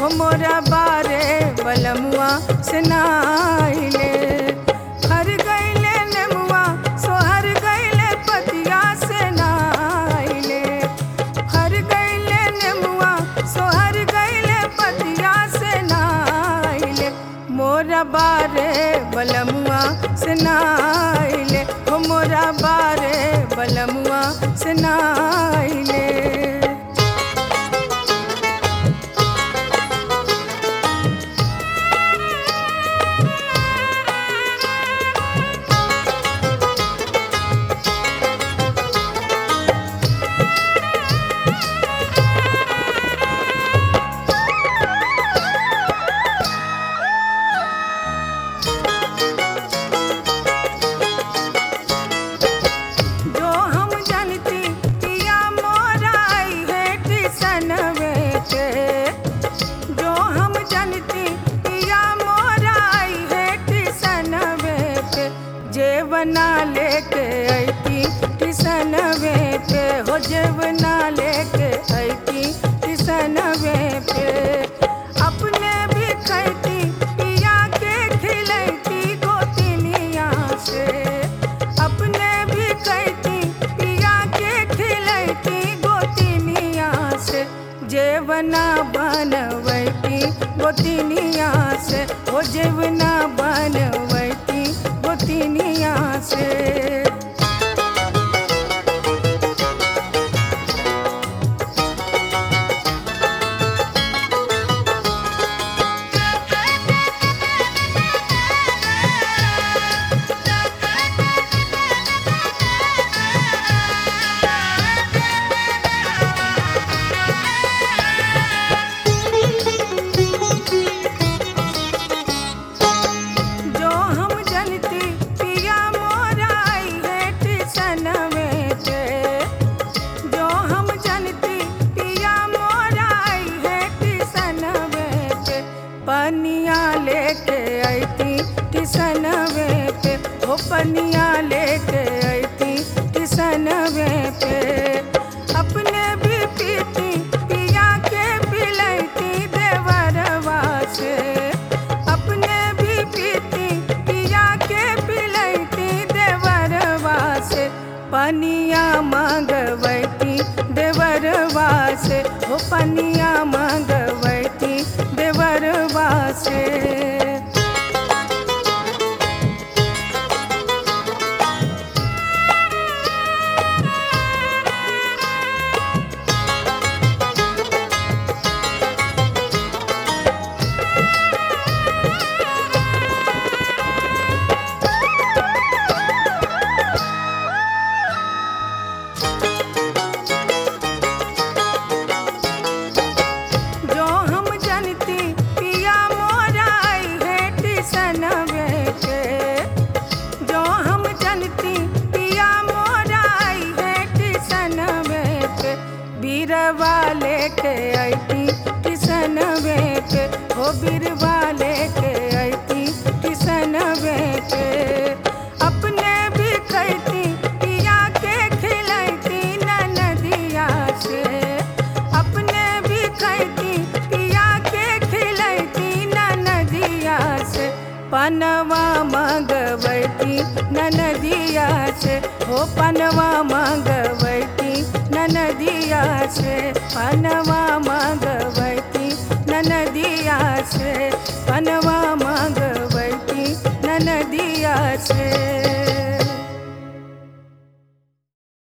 हो मोरा बारे बलमुआ से नाइले हर गईले नेमुआ सोहर गईले पतिया से नाइले हर गईले नेमुआ सोहर गईले पतिया से नाइले मोरा बारे बलमुआ से नाइले हो मोरा बारे बलमुआ से नाइले जो हम जानती पिया मोराई है किसन बेटे जो हम जानती पिया मोराई है किसन बेटे जेवना लेके ऐती किसन बेटे हो जेवना लेके ऐती किसन बेटे अपने भी खैती पिया के खिलैती गोतिनिया से अपने भी कहती पिया के खिलैती गोतिनिया से जेवना बनवैती गोतिनिया से ओ जेवना बनवैती गोतिनिया से जो हम जनती पिया मोराई है किसन बेटे जो हम जनती पिया मोराई है किसन बेटे पनिया लेके ऐती किसन बेटे हो पनिया लेके ऐती किसन बेटे अपने भी पीती पिया के पिलैती देवरवा से अपने भी पीती पिया के पिलैती देवरवा से पनिया मांगवैती देवरवा से हो पनिया मांगवैती देवरवा से जो हम जनती पिया मोराई है किसन बेटे जो हम जनती पिया मोराई है किसन बेटे बीरवा लेके ऐती किसन बेटे हो बीरवा लेके ऐती किसन बेटे अपने भी खैती पिया के खिलैती ननदिया से अपने भी खैती पिया के खिलैती ननदिया से पनवा मंगवैती ननदिया से हो पनवा मंगवैती ननदिया से पनवा मंगवैती ननदिया से पनवा मंगवैती ननदिया से